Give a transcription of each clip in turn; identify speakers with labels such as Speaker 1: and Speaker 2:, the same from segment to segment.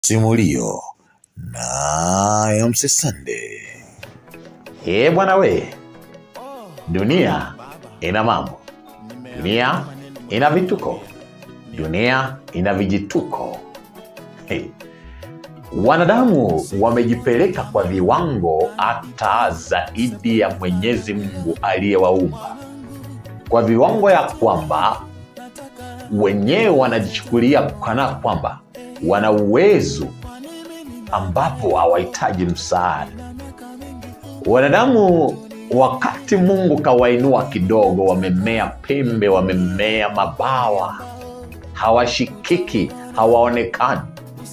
Speaker 1: Simulio na MC Sunday.
Speaker 2: Ee bwana we, dunia ina mambo, dunia ina vituko, dunia ina vijituko. Hey. Wanadamu wamejipeleka kwa viwango hata zaidi ya Mwenyezi Mungu aliyewaumba, kwa viwango ya kwamba wenyewe wanajichukulia kana kwamba wana uwezo ambapo hawahitaji msaada. Wanadamu wakati Mungu kawainua kidogo, wamemea pembe, wamemea mabawa, hawashikiki, hawaonekani.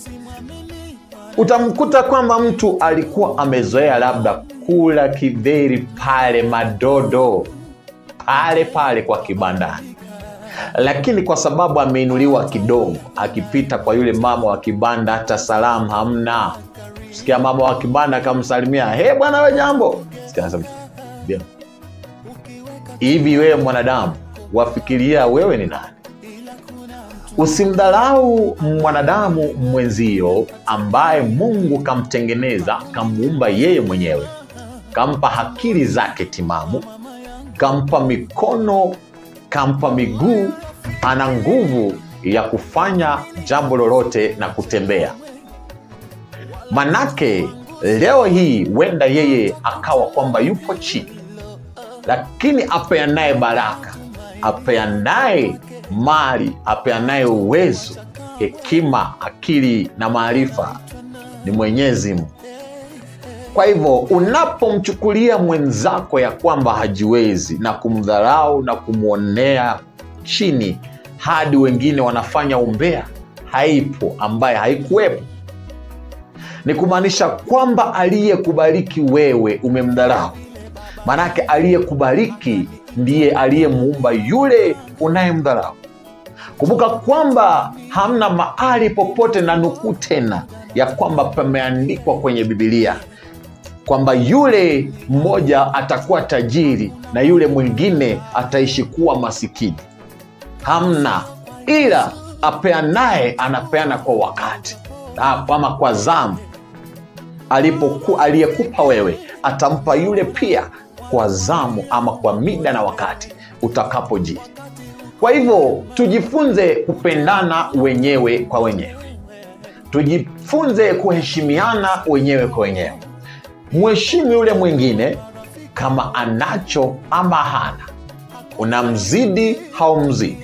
Speaker 2: Utamkuta kwamba mtu alikuwa amezoea labda kula kidheri pale Madodo, pale pale kwa kibandani lakini kwa sababu ameinuliwa kidogo, akipita kwa yule mama wa kibanda, hata salamu hamna. Sikia mama wa kibanda akamsalimia, he bwana, we jambo. Sikia anasema, "Bien." Hivi wewe mwanadamu wafikiria wewe ni nani? Usimdharau mwanadamu mwenzio ambaye Mungu kamtengeneza, kamuumba yeye mwenyewe, kampa akili zake timamu, kampa mikono kampa miguu, ana nguvu ya kufanya jambo lolote na kutembea. Manake leo hii huenda yeye akawa kwamba yupo chini, lakini apeanaye baraka, apeanaye mali, apeanaye uwezo, hekima, akili na maarifa ni Mwenyezi Mungu. Kwa hivyo unapomchukulia mwenzako ya kwamba hajiwezi na kumdharau na kumwonea chini hadi wengine wanafanya umbea, haipo ambaye haikuwepo. Ni kumaanisha kwamba aliyekubariki wewe umemdharau, maanake aliyekubariki ndiye aliyemuumba yule unayemdharau. Kumbuka kwamba hamna mahali popote na nukuu tena ya kwamba pameandikwa kwenye Bibilia kwamba yule mmoja atakuwa tajiri na yule mwingine ataishi kuwa masikini. Hamna, ila apeanaye anapeana kwa wakati ama kwa zamu. Alipoku aliyekupa wewe atampa yule pia kwa zamu ama kwa mida na wakati utakapojiri. Kwa hivyo tujifunze kupendana wenyewe kwa wenyewe, tujifunze kuheshimiana wenyewe kwa wenyewe mheshimu yule mwingine kama anacho ama hana, unamzidi haumzidi.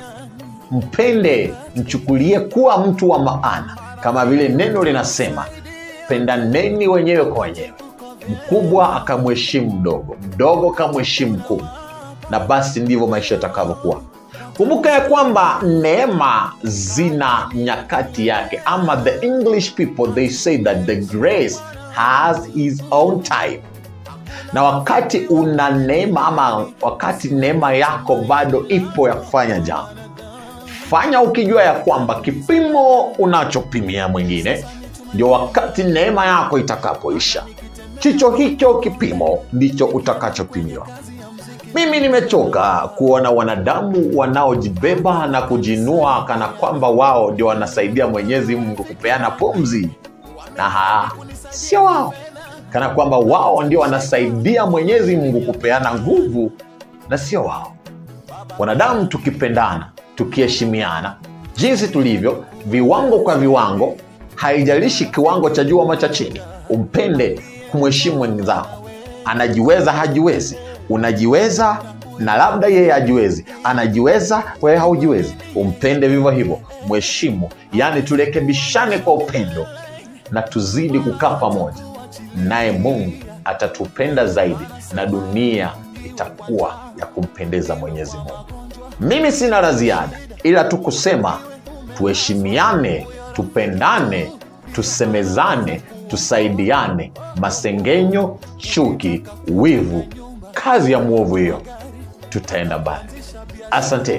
Speaker 2: Mpende, mchukulie kuwa mtu wa maana, kama vile neno linasema, pendaneni wenyewe kwa wenyewe. Mkubwa akamheshimu mdogo, mdogo akamheshimu mkubwa, na basi ndivyo maisha yatakavyokuwa. Kumbuka ya kwamba neema zina nyakati yake, ama the English people they say that the grace has his own time. Na wakati una neema ama wakati neema yako bado ipo ya kufanya jambo, fanya ukijua ya kwamba kipimo unachopimia mwingine ndio wakati neema yako itakapoisha, chicho hicho kipimo ndicho utakachopimiwa. Mimi nimechoka kuona wanadamu wanaojibeba na kujinua kana kwamba wao ndio wanasaidia Mwenyezi Mungu kupeana pumzi na haa, sio wao, kana kwamba wao ndio wanasaidia Mwenyezi Mungu kupeana nguvu na sio wao. Wanadamu tukipendana, tukiheshimiana jinsi tulivyo, viwango kwa viwango, haijalishi kiwango cha juu ama cha chini, umpende, kumheshimu mwenzako. Anajiweza hajiwezi, unajiweza na labda yeye hajiwezi, anajiweza, wewe haujiwezi, umpende vivyo hivyo, mheshimu. Yaani turekebishane kwa upendo na tuzidi kukaa pamoja, naye Mungu atatupenda zaidi na dunia itakuwa ya kumpendeza Mwenyezi Mungu. Mimi sina la ziada, ila tu kusema tuheshimiane, tupendane, tusemezane, tusaidiane. Masengenyo, chuki, wivu, kazi ya mwovu hiyo, tutaenda mbali. Asante.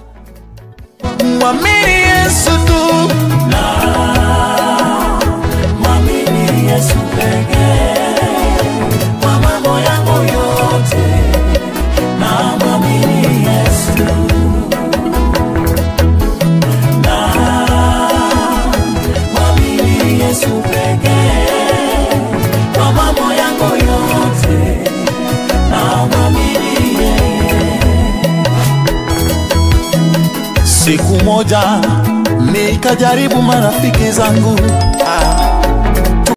Speaker 3: Mwamini Yesu tu
Speaker 4: Mwamini Yesu pekee kwa mambo yangu yote, na mwamini Yesu, na mwamini Yesu Yesu pekee kwa mambo yangu yote, namwamini yeye.
Speaker 3: Siku moja nikajaribu marafiki zangu